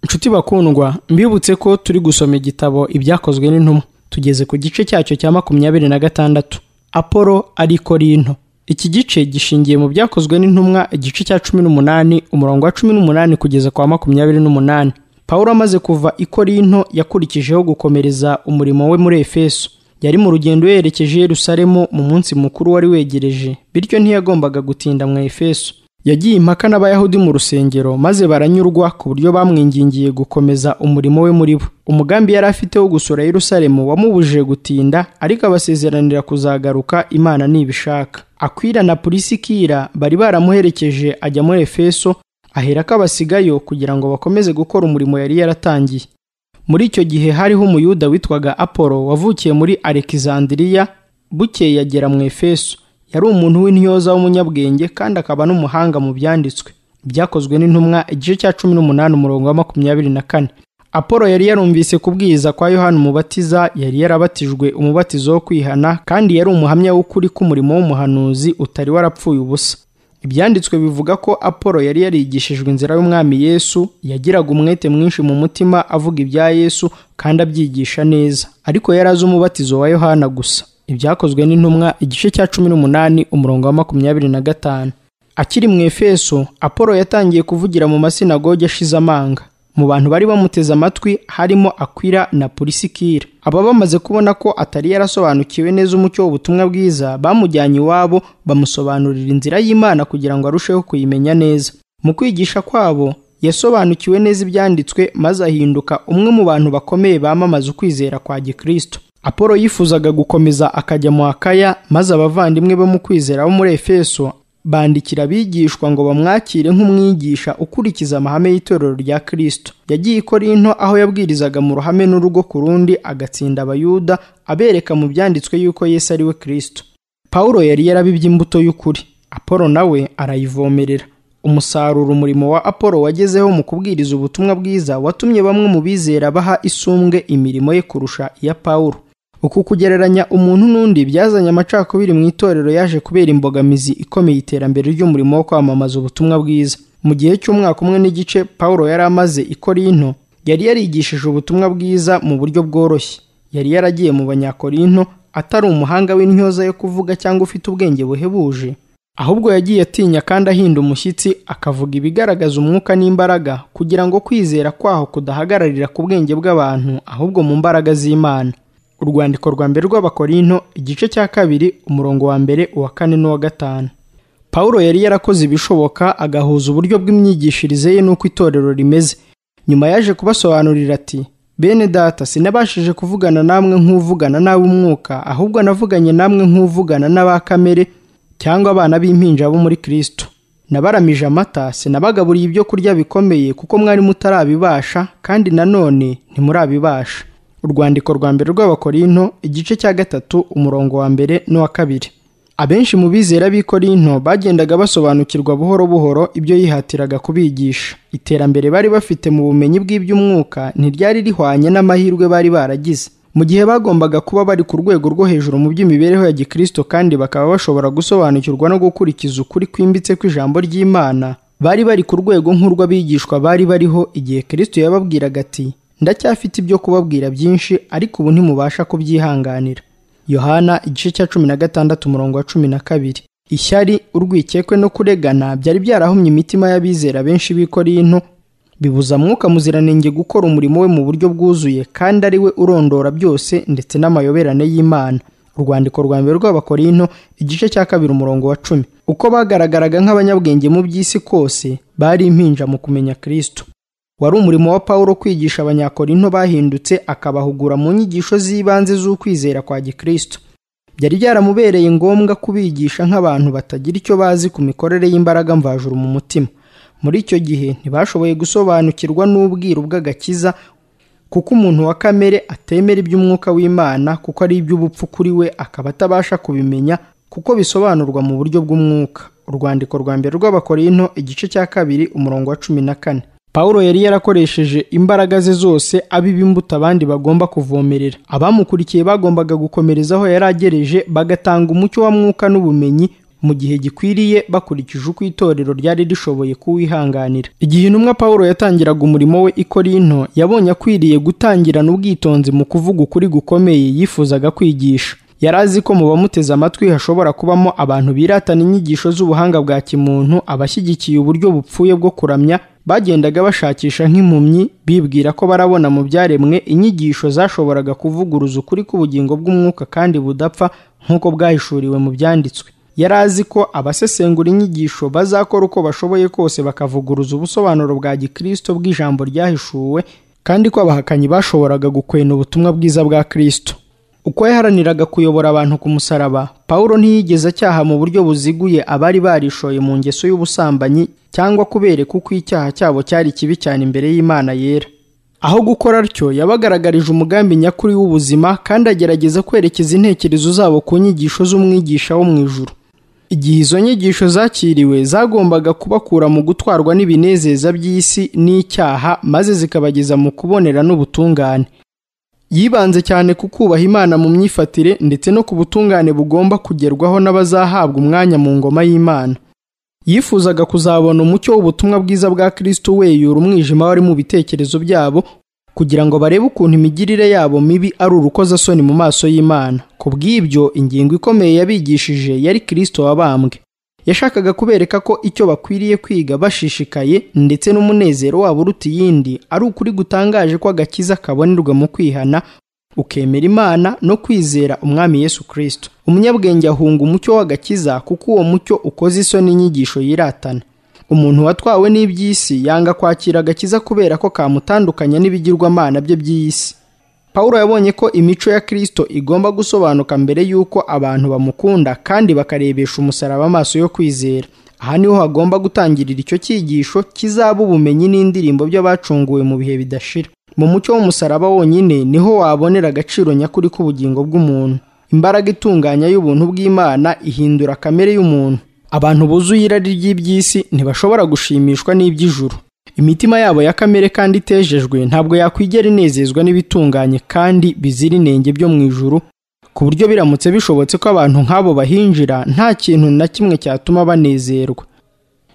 nshuti bakundwa mbibutse ko turi gusoma igitabo ibyakozwe n'intumwa tugeze ku gice cyacyo cya makumyabiri na gatandatu apolo ariko rinto iki gice gishingiye mu byakozwe n'intumwa igice cya cumi n'umunani umurongo wa cumi n'umunani kugeza kwa makumyabiri n'umunani paul amaze kuva i korinto yakurikijeho gukomereza umurimo we muri efeso yari mu rugendo yerekeje Yerusalemu mu munsi mukuru wari wegereje bityo ntiyagombaga gutinda mu efeso yagiye impaka n'abayahudi mu rusengero maze baranyurwa ku buryo bamwingingiye gukomeza umurimo we muri bo umugambi yari afite wo gusura Yerusalemu wamubujije gutinda ariko abasezeranira kuzagaruka imana nibishaka akwira na pulisikira bari baramuherekeje ajya muri efeso ahera ko abasigayo kugira ngo bakomeze gukora umurimo yari yaratangiye muri icyo gihe hariho umuyuda witwaga apolo wavukiye muri alexandria bukeye yagera mu efeso yari umuntu w'intyoza w'umunyabwenge kandi akaba n'umuhanga mu byanditswe byakozwe n'intumwa igice cya cumi n'umunani umurongo wa makumyabiri na kane apolo yari yarumvise kubwiriza kwa yohana umubatiza yari yarabatijwe umubatizo wo kwihana kandi yari umuhamya w'ukuri k'umurimo w'umuhanuzi utari warapfuye ubusa ibyanditswe bivuga ko apolo yari yarigishijwe inzira y'umwami yesu yagiraga umwete mwinshi mu mutima avuga ibya yesu kandi abyigisha neza ariko yari azi umubatizo wa yohana gusa ibyakozwe n'intumwa igice cya cumi n'umunani umurongo wa makumyabiri na gatanu akiri mu efeso apolo yatangiye kuvugira mu masinagogi ashize amanga mu bantu bari bamuteze amatwi harimo akwira na pulisikira aba bamaze kubona ko atari yarasobanukiwe neza umucyo w'ubutumwa bwiza bamujyanye iwabo bamusobanurira inzira y'imana kugira ngo arusheho kuyimenya neza mu kwigisha kwabo yasobanukiwe neza ibyanditswe maze ahinduka umwe mu bantu bakomeye bamamaza ukwizera kwa gikristo apolo yifuzaga gukomeza akajya mu akaya maze abavandimwe bo mu kwizera bo muri efeso bandikira abigishwa ngo bamwakire nk'umwigisha ukurikiza amahame y'itorero rya kirisito yagiye i korinto aho yabwirizaga mu ruhame n'urugo ku rundi agatsinda abayuda abereka mu byanditswe yuko yesu ari we kirisito paul yari yarabibye imbuto y'ukuri apolo nawe arayivomerera umusaruro umurimo wa apolo wagezeho mu kubwiriza ubutumwa bwiza watumye bamwe mu bizera baha isumbwe imirimo ye kurusha iya paul uku kugereranya umuntu n'undi byazanye amacakubiri mu itorero yaje kubera imbogamizi ikomeye iterambere ry'umurimo wo kwamamaza ubutumwa bwiza mu gihe cy'umwaka umwe n'igice paul yari amaze i korinto yari yarigishije ubutumwa bwiza mu buryo bworoshye yari yaragiye mu banyakorinto atari umuhanga w'intyoza yo kuvuga cyangwa ufite ubwenge buhebuje ahubwo yagiye atinya kandi ahinda umushyitsi akavuga ibigaragaza umwuka n'imbaraga kugira ngo kwizera kwaho kudahagararira ku bwenge bw'abantu ahubwo mu mbaraga z'imana urwandiko rwa mbere rw'abakorinto igice cya kabiri umurongo wa mbere uwa kane n'uwa gatanu paul yari yarakoze ibishoboka agahuza uburyo bw'imyigishirize ye n'uko itorero rimeze nyuma yaje kubasobanurira ati bene data sinabashije kuvugana namwe nk'uvugana n'ab'umwuka ahubwo navuganye namwe nk'uvugana n'aba kamere cyangwa abana b'impinja bo muri kirisito nabaramije amata sinabagaburiye ibyo kurya bikomeye kuko mwari mutarabibasha kandi nanone ntimurabibasha urwandiko rwa mbere rw'abakorinto igice cya gatatu umurongo wa mbere n'uwa kabiri abenshi mu bizera b'i korinto bagendaga basobanukirwa buhoro buhoro ibyo yihatiraga kubigisha iterambere bari bafite mu bumenyi bw'iby'umwuka ntiryari rihwanye n'amahirwe bari baragize mu gihe bagombaga kuba bari ku rwego rwo hejuru mu by'imibereho ya gikristo kandi bakaba bashobora gusobanukirwa no gukurikiza ukuri kwimbitse kw'ijambo ry'imana bari bari ku rwego nk'urw'abigishwa bari bariho igihe kristo yababwiraga ati ndacyafite ibyo kubabwira byinshi ariko ubu ntimubasha kubyihanganira yohana igice cya cumi na gatandatu umurongo wa cumi na kabiri ishyari urwikekwe no kuregana byari byarahumye imitima y'abizera benshi b'i korinto bibuza mwuka muziranenge gukora umurimo we mu buryo bwuzuye kandi ari we urondora byose ndetse n'amayoberane y'imana urwandiko rwa mbere rw'abakorinto igice cya kabiri umurongo wa cumi uko bagaragaraga nk'abanyabwenge mu by'isi kose bari impinja mu kumenya kirisito wari umurimo wa paul kwigisha abanyakorinto bahindutse akabahugura mu nyigisho z'ibanze z'ukwizera kwa gikristo byari byaramubereye ngombwa kubigisha nk'abantu batagira icyo bazi ku mikorere y'imbaraga mvajuru mu mutima muri icyo gihe ntibashoboye gusobanukirwa n'ubwiru bw'agakiza kuko umuntu wa kamere atemera iby'umwuka w'imana kuko ari iby'ubupfu kuri we akaba atabasha kubimenya kuko bisobanurwa mu buryo bw'umwuka urwandiko rwa mbere rw'abakorinto igice cya kabiri umurongo wa cumi na kane paul yari yarakoresheje imbaraga ze zose abiba imbuto abandi bagomba kuvomerera abamukurikiye bagombaga gukomerezaho yari agereje bagatanga umucyo wa mwuka n'ubumenyi mu gihe gikwiriye bakurikije uko itorero ryari rishoboye kuwihanganira igihe intumwa pawulo yatangiraga umurimo we i korinto yabonye akwiriye gutangirana ubwitonzi mu kuvuga ukuri gukomeye yifuzaga kwigisha yari azi ko mu bamuteze amatwi hashobora kubamo abantu biratana inyigisho z'ubuhanga bwa kimuntu abashyigikiye uburyo bupfuye bwo kuramya bagendaga bashakisha nk'impumyi bibwira ko barabona mu byaremwe inyigisho zashoboraga kuvuguruza ukuri k'ubugingo bw'umwuka kandi budapfa nk'uko bwahishuriwe mu byanditswe yari azi ko abasesengura inyigisho bazakora uko bashoboye kose bakavuguruza ubusobanuro bwa gikristo bw'ijambo ryahishuwe kandi ko abahakanyi bashoboraga gukwena ubutumwa bwiza bwa kristo uko yaharaniraga kuyobora abantu ku musaraba pawulo ntiyigeze acyaha mu buryo buziguye abari barishoye mu ngeso y'ubusambanyi cyangwa kubereka uko icyaha cyabo cyari kibi cyane imbere y'imana yera aho gukora atyo yabagaragarije umugambi nyakuri w'ubuzima kandi agerageza kwerekeza intekerezo zabo ku nyigisho z'umwigisha wo mu ijuru igihe izo nyigisho zakiriwe zagombaga kubakura mu gutwarwa n'ibinezeza by'isi n'icyaha maze zikabageza mu kubonera n'ubutungane yibanze cyane ku kubaha imana mu myifatire ndetse no ku butungane bugomba kugerwaho n'abazahabwa umwanya mu ngoma y'imana yifuzaga kuzabona umucyo w'ubutumwa bwiza bwa kristo weyura umwijima wari mu bitekerezo byabo kugira ngo barebe ukuntu imigirire yabo mibi ari urukozasoni mu maso y'imana ku bw'ibyo ingingo ikomeye yabigishije yari kristo wabambwe yashakaga kubereka ko icyo bakwiriye kwiga bashishikaye ndetse n'umunezero wabo uruta iyindi ari ukuri gutangaje ko agakiza kabonerwa mu kwihana ukemera imana no kwizera umwami yesu kirisito umunyabwenge ahunga umucyo w'agakiza kuko uwo mucyo ukoze isoni inyigisho yiratana umuntu watwawe n'iby'isi yanga kwakira agakiza kubera ko kamutandukanya n'ibigirwamana bye by'isi Pawulo yabonye ko imico ya Kristo igomba gusobanuka mbere y'uko abantu bamukunda kandi bakarebesha umusaraba amaso yo kwizera. Aha niho hagomba gutangirira icyo cyigisho kizaba ubumenyi n'indirimbo by'abacunguwe mu bihe bidashira. Mu mucyo w'umusaraba wonyine niho wabonera agaciro nyakuri k'ubugingo bw'umuntu. Imbaraga itunganya y'ubuntu bw'Imana ihindura kamere y'umuntu. Abantu buzuye irari ry'iby'isi ntibashobora gushimishwa n'iby'ijuru. imitima yabo ya kamere kandi itejejwe ntabwo yakwigera inezezwa n'ibitunganye kandi bizira inenge byo mu ijuru ku buryo biramutse bishobotse ko abantu nk'abo bahinjira nta kintu na kimwe cyatuma banezerwa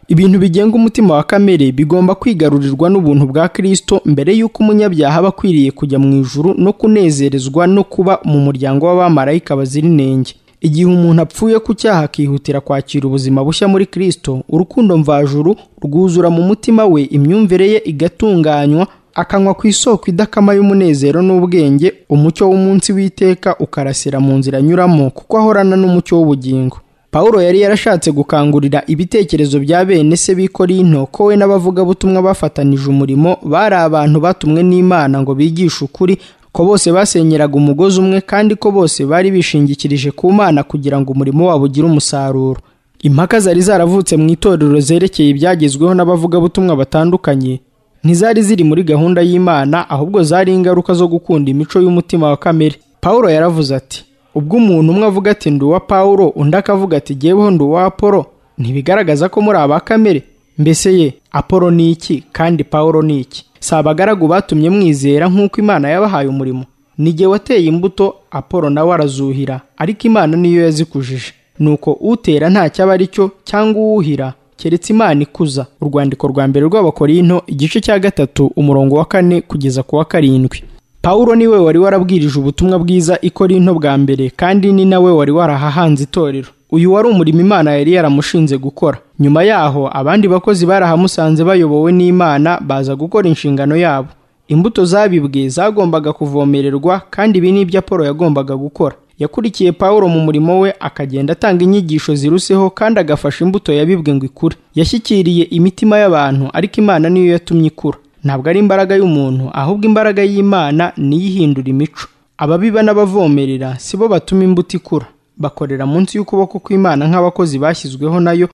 ibintu bigenga umutima wa kamere bigomba kwigarurirwa n'ubuntu bwa kirisito mbere y'uko umunyabyaha aba akwiriye kujya mu ijuru no kunezerezwa no kuba mu muryango w'abamarayika bazira inenge igihe umuntu apfuye ku cyaha akihutira kwakira ubuzima bushya muri kirisito urukundo mvajuru rwuzura mu mutima we imyumvire ye igatunganywa akanywa ku isoko idakama y'umunezero n'ubwenge umucyo w'umunsi w'iteka ukarasira mu nzira anyuramo kuko ahorana n'umucyo w'ubugingo Pawulo yari yarashatse gukangurira ibitekerezo bya bene se b'ikorinto ko we n'abavugabutumwa bafatanije umurimo bari abantu batumwe n'imana ngo bigishe ukuri ko bose basenyeraga umugozi umwe kandi ko bose bari bishingikirije ku mana kugira ngo umurimo wabo ugire umusaruro impaka zari zaravutse mu itorero zerekeye ibyagezweho n'abavugabutumwa batandukanye ntizari ziri muri gahunda y'imana ahubwo zari ingaruka zo gukunda imico y'umutima wa kamere pawulo yaravuze ati ubwo umuntu umwe avuga ati ndi uwa pawulo undi akavuga ati jyeweho ndi uwa apolo ntibigaragaza ko muri aba kamere mbese ye apolo ni iki kandi pawulo ni iki si abagaragu batumye mwizera nk'uko imana yabahaye umurimo n'igihe wateye imbuto apolo nawe arazuhira ariko imana niyo yazikujije nuko utera ntacyo aba ari cyo cyangwa uwuhira keretse imana ikuza urwandiko rwa mbere rw'abakorinto igice cya gatatu umurongo wa kane kugeza ku wa karindwi pawulo niwe wari warabwirije ubutumwa bwiza ikorinto bwa mbere kandi ni nawe wari warahahanze itorero uyu wari umurimo imana yari yaramushinze gukora nyuma yaho abandi bakozi barahamusanze bayobowe n'imana baza gukora inshingano yabo imbuto zabibwe zagombaga kuvomererwa kandi ibi ni ibyo apolo yagombaga gukora yakurikiye pawulo mu murimo we akagenda atanga inyigisho ziruseho kandi agafasha imbuto yabibwe ngo ikure yashyikiriye imitima y'abantu ariko imana niyo yatumye ikura ntabwo ari imbaraga y'umuntu ahubwo imbaraga y'imana niyo ihindura imico ababiba n'abavomerera si bo batuma imbuto ikura bakorera munsi y'ukuboko kw'imana nk'abakozi bashyizweho nayo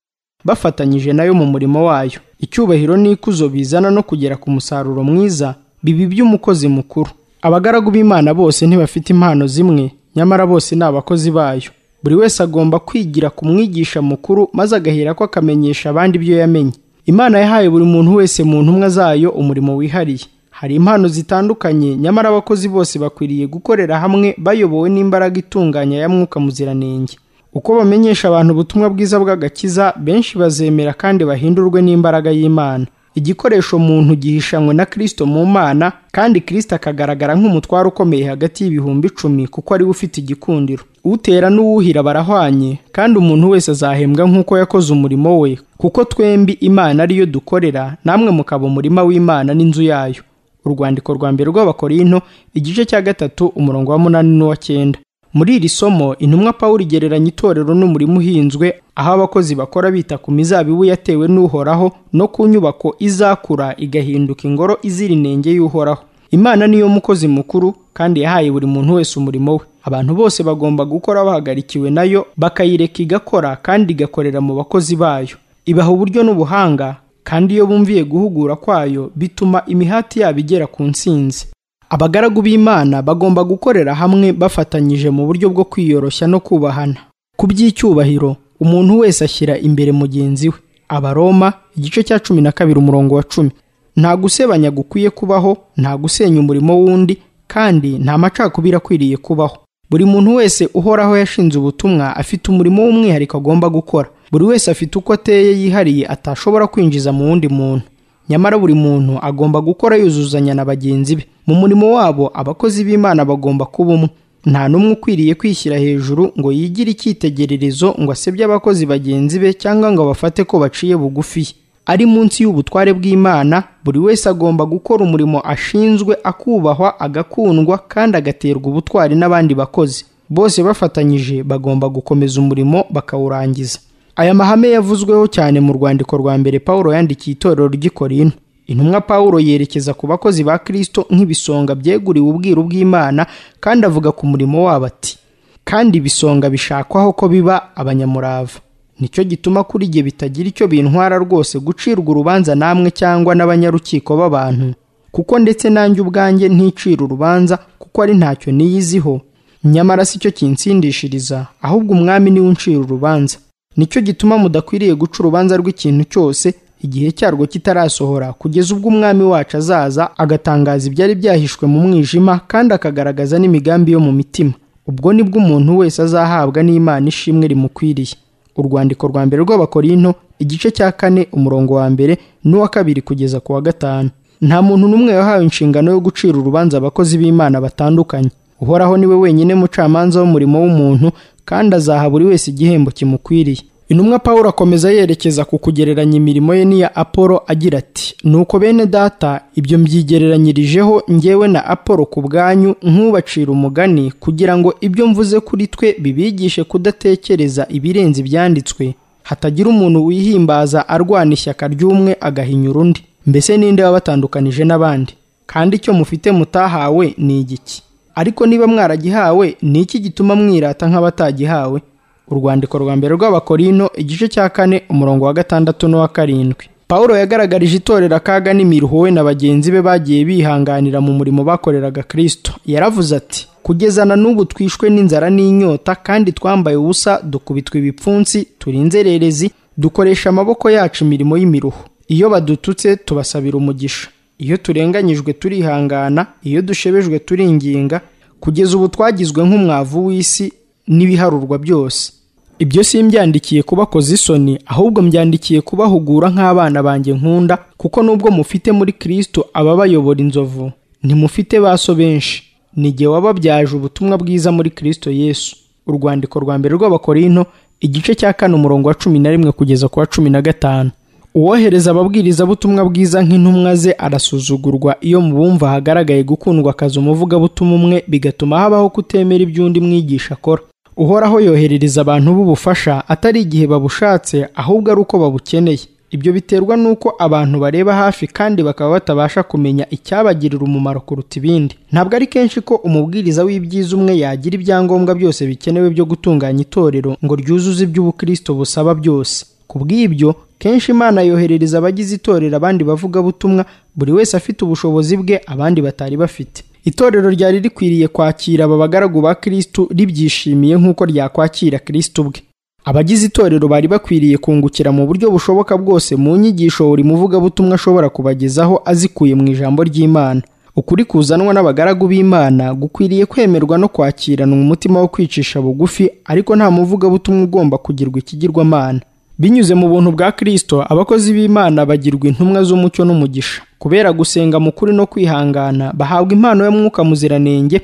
bafatanyije nayo mu murimo wayo icyubahiro n'ikuzo bizana no kugera ku musaruro mwiza bibi by'umukozi mukuru abagaragu b'imana bose ntibafite impano zimwe nyamara bose ni abakozi bayo buri wese agomba kwigira ku mwigisha mukuru maze agahera ko akamenyesha abandi ibyo yamenye imana yahaye buri muntu wese mu ntumwa zayo umurimo wihariye hari impano zitandukanye nyamara abakozi bose bakwiriye gukorera hamwe bayobowe n'imbaraga itunganya ya mwuka muziranenge uko bamenyesha abantu ubutumwa bwiza bw'agakiza benshi bazemera kandi bahindurwe n'imbaraga y'imana igikoresho muntu gihishanywe na kirisito mu mana kandi kirisito akagaragara nk'umutwaro ukomeye hagati y'ibihumbi icumi kuko ariwe ufite igikundiro utera n'uwuhira barahwanye kandi umuntu wese azahembwa nk'uko yakoze umurimo we kuko twembi imana ariyo dukorera namwe mukaba umurima w'imana n'inzu yayo urwandiko rwa mbere rw'abakorinto igice cya gatatu umurongo wa munani n'uwa cyenda muri iri somo intumwa pawulo igereranya itorero n'umurimo uhinzwe aho abakozi bakora bita ku mizabibu yatewe n'uhoraho no ku nyubako izakura igahinduka ingoro izira inenge y'uhoraho imana niyo mukozi mukuru kandi yahaye buri muntu wese umurimo we abantu bose bagomba gukora bahagarikiwe nayo bakayireka igakora kandi igakorera mu bakozi bayo ibaha uburyo n'ubuhanga kandi iyo bumviye guhugura kwayo bituma imihati yabo igera ku ntsinzi abagaragu b'imana bagomba gukorera hamwe bafatanyije mu buryo bwo kwiyoroshya no kubahana ku by'icyubahiro umuntu wese ashyira imbere mugenzi we abaroma igice cya cumi na kabiri umurongo wa cumi nta gusebanya gukwiye kubaho nta gusenya umurimo w'undi kandi nta macakubiri akwiriye kubaho buri muntu wese uhoraho yashinze ubutumwa afite umurimo w'umwihariko agomba gukora buri wese afite uko ateye yihariye atashobora kwinjiza mu wundi muntu nyamara buri muntu agomba gukora yuzuzanya na bagenzi be mu murimo wabo abakozi b'imana bagomba kuba umwe nta n'umwe ukwiriye kwishyira hejuru ngo yigire icyitegererezo ngo asebye abakozi bagenzi be cyangwa ngo abafate ko baciye bugufi ye ari munsi y'ubutware bw'imana buri wese agomba gukora umurimo ashinzwe akubahwa agakundwa kandi agaterwa ubutwari n'abandi bakozi bose bafatanyije bagomba gukomeza umurimo bakawurangiza aya mahame yavuzweho cyane mu rwandiko rwa mbere pawulo yandikiye itorero ry'i korinto intumwa pawulo yerekeza ku bakozi ba kristo nk'ibisonga byeguriwe ubwiru bw'imana kandi avuga ku murimo wabo ati kandi ibisonga bishakwaho ko biba abanyamurava nicyo gituma kuri jye bitagira icyo bintwara rwose gucirwa urubanza namwe cyangwa n'abanyarukiko b'abantu kuko ndetse nanjye ubwanjye nticira urubanza kuko ari ntacyo niyiziho nyamara si cyo kinsindishiriza ahubwo umwami niwe uncira urubanza nicyo gituma mudakwiriye guca urubanza rw'ikintu cyose igihe cyarwo kitarasohora kugeza ubwo umwami wacu azaza agatangaza ibyari byahishwe mu mwijima kandi akagaragaza n'imigambi yo mu mitima ubwo nibwo umuntu wese azahabwa n'imana ishimwe rimukwiriye urwandiko rwa mbere rw'abakorinto igice cya kane umurongo wa mbere n'uwa kabiri kugeza ku wa gatanu nta muntu n'umwe wahawe inshingano yo gucira urubanza abakozi b'imana batandukanye uhoraho niwe wenyine mucamanza w'umurimo w'umuntu kandi azaha buri wese igihembo kimukwiriye intumwa pawulo akomeza yerekeza ku kugereranya imirimo ye n'iya apolo agira ati nuko bene data ibyo mbyigereranyirijeho njyewe na apolo ku bwanyu nk'ubacira umugani kugira ngo ibyo mvuze kuri twe bibigishe kudatekereza ibirenze ibyanditswe hatagira umuntu wihimbaza arwana ishyaka ry'umwe agahinyura undi mbese ninde wabatandukanije n'abandi kandi icyo mufite mutahawe ni igiki ariko niba mwaragihawe ni iki gituma mwirata nk'abatagihawe urwandiko rwa mbere rw'abakorino igice cya kane umurongo wa gatandatu n'uwa karindwi pawulo yagaragarije itorero akaga n'imiruho we na bagenzi be bagiye bihanganira mu murimo bakoreraga kristo yaravuze ati kugezana n'ubu twishwe n'inzara n'inyota kandi twambaye ubusa dukubitwa ibipfunsi turi inzererezi dukoresha amaboko yacu imirimo y'imiruho iyo badututse tubasabira umugisha iyo turenganyijwe turihangana iyo dushebejwe turinginga kugeza ubu twagizwe nk'umwavu w'isi n'ibiharurwa byose ibyo simbyandikiye kubakoza isoni ahubwo mbyandikiye kubahugura nk'abana banjye nkunda kuko nubwo mufite muri kristo ababayobora inzovu ntimufite baso benshi ni jye wababyaje ubutumwa bwiza muri kristo yesu urwandiko rwa mbere rw'abakorinto igice cya kane umurongo wa cumi na rimwe kugeza ku wa cumi na gatanu uwohereza ababwirizabutumwa bwiza nk'intumwa ze arasuzugurwa iyo mu bumva hagaragaye gukundwa akazi umuvugabutumwa umwe bigatuma habaho kutemera iby'undi mwigisha akora uhoraho yoherereza abantu b'ubufasha atari igihe babushatse ahubwo ari uko babukeneye ibyo biterwa n'uko abantu bareba hafi kandi bakaba batabasha kumenya icyabagirira umumaro kuruta ibindi ntabwo ari kenshi ko umubwiriza w'ibyiza umwe yagira ibyangombwa byose bikenewe byo gutunganya itorero ngo ryuzuze iby'ubukristo busaba byose ku bw'ibyo kenshi imana yoherereza abagize itorero abandi bavugabutumwa buri wese afite ubushobozi bwe abandi batari bafite itorero ryari rikwiriye kwakira aba bagaragu ba kristu ribyishimiye nk'uko ryakwakira kristu ubwe abagize itorero bari bakwiriye kungukira mu buryo bushoboka bwose mu nyigisho buri muvugabutumwa ashobora kubagezaho azikuye mu ijambo ry'imana ukuri kuzanwa n'abagaragu b'imana gukwiriye kwemerwa no kwakirana umutima wo kwicisha bugufi ariko nta muvugabutumwa ugomba kugirwa ikigirwamana binyuze mu buntu bwa kirisito abakozi b'imana bagirwa intumwa z'umucyo n'umugisha kubera gusenga mu kuri no kwihangana bahabwa impano y'umwuka muziranenge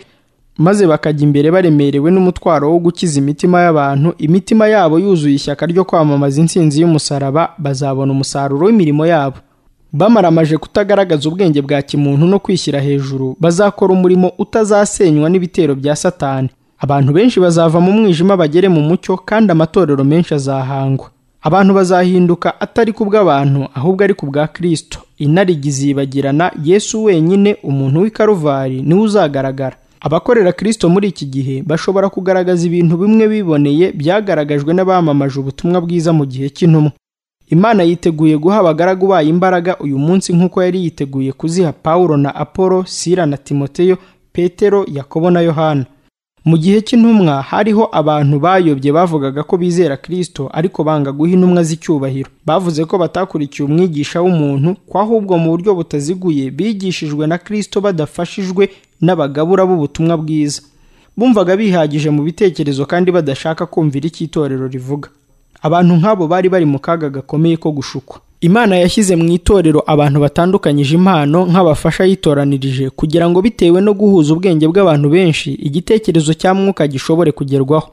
maze bakajya imbere baremerewe n'umutwaro wo gukiza imitima y'abantu imitima yabo yuzuye ishyaka ryo kwamamaza intsinzi y'umusaraba bazabona umusaruro w'imirimo yabo bamaramaje kutagaragaza ubwenge bwa kimuntu no kwishyira hejuru bazakora umurimo utazasenywa n'ibitero bya satani abantu benshi bazava mu mwijima bagere mu mucyo kandi amatorero menshi azahangwa abantu bazahinduka atari ku bw'abantu ahubwo ari ku bwa kirisito inarigi zibagirana yesu wenyine umuntu w'i karuvari niwe uzagaragara abakorera kirisito muri iki gihe bashobora kugaragaza ibintu bimwe biboneye byagaragajwe n'abamamaje ubutumwa bwiza mu gihe cy'intumwa imana yiteguye guha abagaragu bayo imbaraga uyu munsi nk'uko yari yiteguye kuziha pawulo na apolo sira na timoteyo petero yakobo na yohana mu gihe cy'intumwa hariho abantu bayobye bavugaga ko bizera kirisito ariko banga guha intumwa z'icyubahiro bavuze ko batakurikiye umwigisha w'umuntu ko ahubwo mu buryo butaziguye bigishijwe na kirisito badafashijwe n'abagabura b'ubutumwa bwiza bumvaga bihagije mu bitekerezo kandi badashaka kumvira icyo itorero rivuga abantu nk'abo bari bari mu kaga gakomeye ko gushukwa imana yashyize mu itorero abantu batandukanyije impano nk'abafasha yitoranirije kugira ngo bitewe no guhuza ubwenge bw'abantu benshi igitekerezo cya mwuka gishobore kugerwaho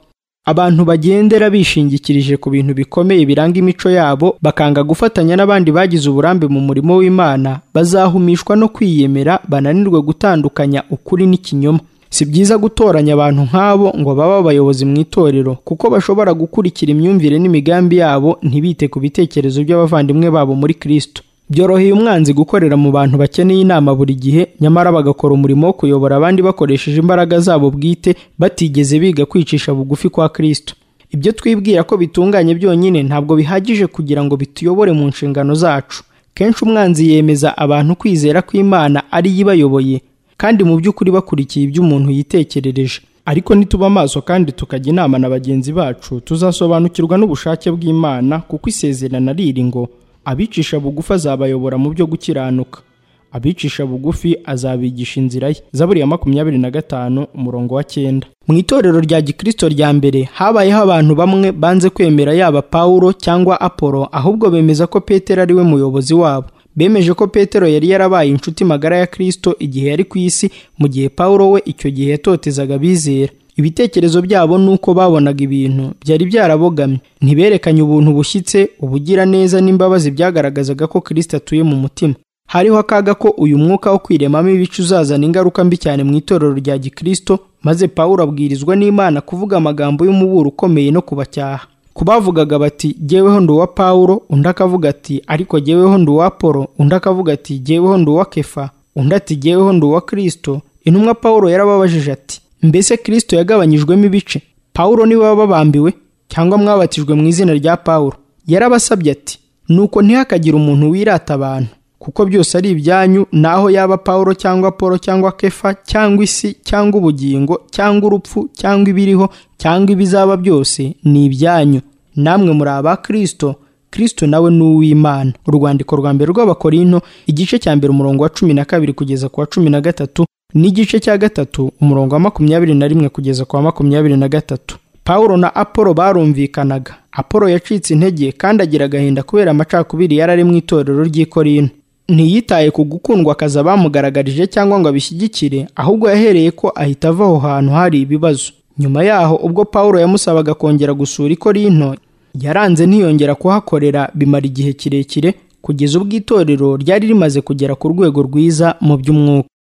abantu bagendera bishingikirije ku bintu bikomeye biranga imico yabo bakanga gufatanya n'abandi bagize uburambe mu murimo w'imana bazahumishwa no kwiyemera bananirwe gutandukanya ukuri n'ikinyoma si byiza gutoranya abantu nk'abo ngo babe abayobozi mu itorero kuko bashobora gukurikira imyumvire n'imigambi yabo ntibite ku bitekerezo by'abavandimwe babo muri kirisito byoroheye umwanzi gukorera mu bantu bakeneye inama buri gihe nyamara bagakora umurimo wo kuyobora abandi bakoresheje imbaraga zabo bwite batigeze biga kwicisha bugufi kwa kirisito ibyo twibwira ko bitunganye byonyine ntabwo bihagije kugira ngo bituyobore mu nshingano zacu kenshi umwanzi yemeza abantu kwizera kw'imana ari yo ibayoboye kandi mu by'ukuri bakurikiye ibyo umuntu yitekerereje ariko nituba amaso kandi tukajya inama na bagenzi bacu tuzasobanukirwa n'ubushake bw'imana kuko isezerana riri ngo abicisha bugufi azabayobora mu byo gukiranuka abicisha bugufi azabigisha inzira ye zaburi ya makumyabiri na gatanu umurongo wa cyenda mu itorero rya gikristo rya mbere habayeho abantu bamwe banze kwemera yaba pawulo cyangwa apolo ahubwo bemeza ko petero ari we muyobozi wabo bemeje ko petero yari yarabaye inshuti magara ya kirisito igihe yari ku isi mu gihe pawulo we icyo gihe yatotezaga abizera ibitekerezo byabo n'uko babonaga ibintu byari byarabogamye ntiberekanye ubuntu bushyitse ubugiraneza n'imbabazi byagaragazaga ko kirisito atuye mu mutima hariho akaga ko uyu mwuka wo kwiremamo ibice uzazana ingaruka mbi cyane mu itorero rya gikristo maze pawulo abwirizwa n'imana kuvuga amagambo y'umuburo ukomeye no kubacyaha ku bavugaga bati jyeweho ndi uwa pawulo undi akavuga ati ariko jyeweho ndi uwa polo undi akavuga ati jyeweho ndi uwa kefa undi ati jyeweho ndi uwa kirisito intumwa pawulo yarababajije ati mbese kirisito yagabanyijwemo ibice pawulo niwe wababambiwe cyangwa mwabatijwe mu izina rya pawulo yarabasabye ati nuko ntihakagire umuntu wirata abantu kuko byose ari ibyanyu naho yaba pawulo cyangwa polo cyangwa kefa cyangwa isi cyangwa ubugingo cyangwa urupfu cyangwa ibiriho cyangwa ibizaba byose ni ibyanyu namwe muri aba kirisito kirisito nawe ni uw'imana urwandiko rwa mbere rw'abakorino igice cya mbere umurongo wa cumi na kabiri kugeza ku wa cumi na gatatu n'igice cya gatatu umurongo wa makumyabiri na rimwe kugeza ku wa makumyabiri na gatatu pawulo na apolo barumvikanaga apolo yacitse intege kandi agira agahinda kubera amacakubiri yari ari mu itorero ry'ikorino ntiyitaye ku gukundwa akazi abamugaragarije cyangwa ngo abishyigikire ahubwo yahereye ko ahita ava aho hantu hari ibibazo nyuma yaho ubwo pawulo yamusabaga kongera gusura ikorino yaranze ntiyongera kuhakorera bimara igihe kirekire kugeza ubwo itorero ryari rimaze kugera ku rwego rwiza mu by'umwuka